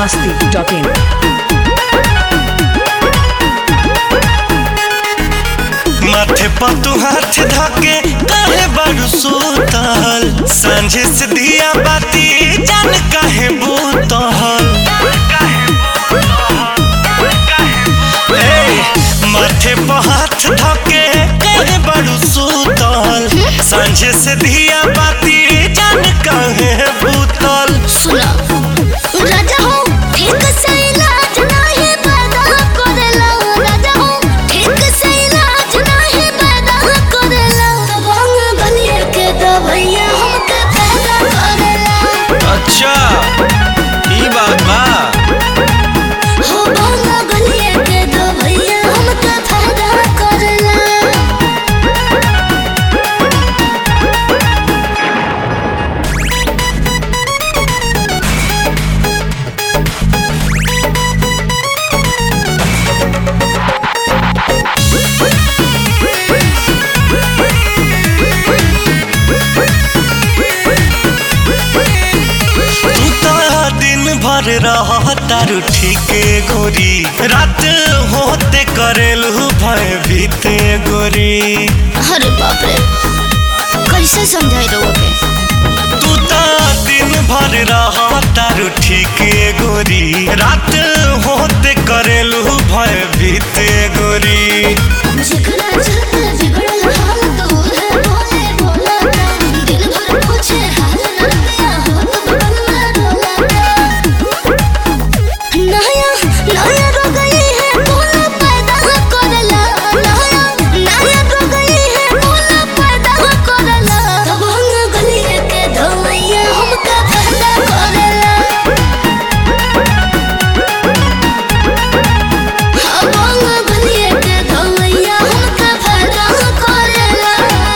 masti.in. माथे पर तू हाथ धके काहे बारू सुतल सांझे से दिया बाती जान काहे बूतल ए, माथे पर हाथ धके काहे बारू सुतल सांझे से दिया बाती जान काहे बूतल सुना राजा हो ठीक से इलाज नाही पैदा करेला राजा हो ठीक से इलाज नाही पैदा करेला तबंग बनिए के दवैया हमके पैदा करेला अच्छा ई बात बा हो बंग बनिए के दवैया हमके पैदा करेला तू तो दिन भर रह तारू ठीके गोरी रात होते करेलू भय बीते गोरी अरे बाप रे कैसे समझाई रहो के तू तो दिन भर रह तारू ठीके गोरी रात होते करेलू भय बीते गोरी जिगरा चलते बिगड़ल हाल तो है बोले बोला ना दिल भर पूछे हाल ना दिया हो तो बगल में डोला ना नया नया रो गई है बोला पैदा करला नया नया रो गई है बोला पैदा करला तब हम गली के धोइया हमका पैदा करला हम गली के धोइया हमका पैदा करला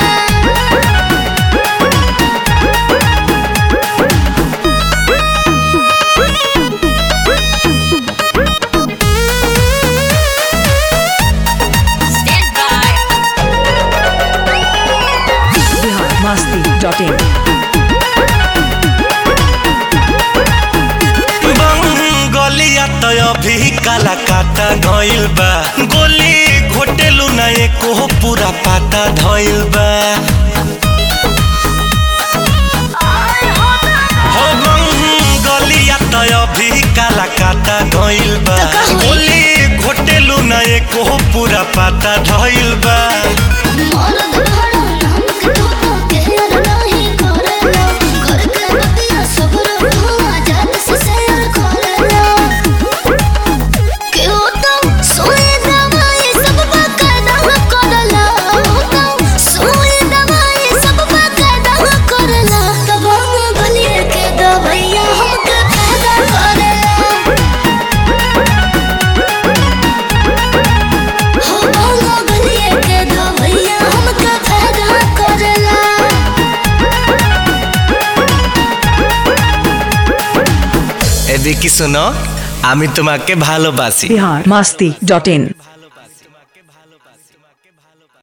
Bihar masti.in. गलिया तो अभी काला काटा गइल बा गोली घोटेलू ना एको पूरा पाता धइल बा हो गलिया तो अभी काला काटा गइल बा तो का होई? गोली घोटेलू ना एको पूरा पाता धइल बा मरद भरा नाम के तो केयर नहीं करेला घर के बतिया सबर हुआ जात से शेयर करेला के हो तो सोए दवाई सब बकायदा करेला हो तो सोए दवाई सब बकायदा करेला तब हम बनिए के दवाइया हमके पैदा करेला हो भांगा बनिए के दवैया हमके पैदा करेला এদিকে শোনো আমি তোমাকে ভালোবাসি Bihar masti.in.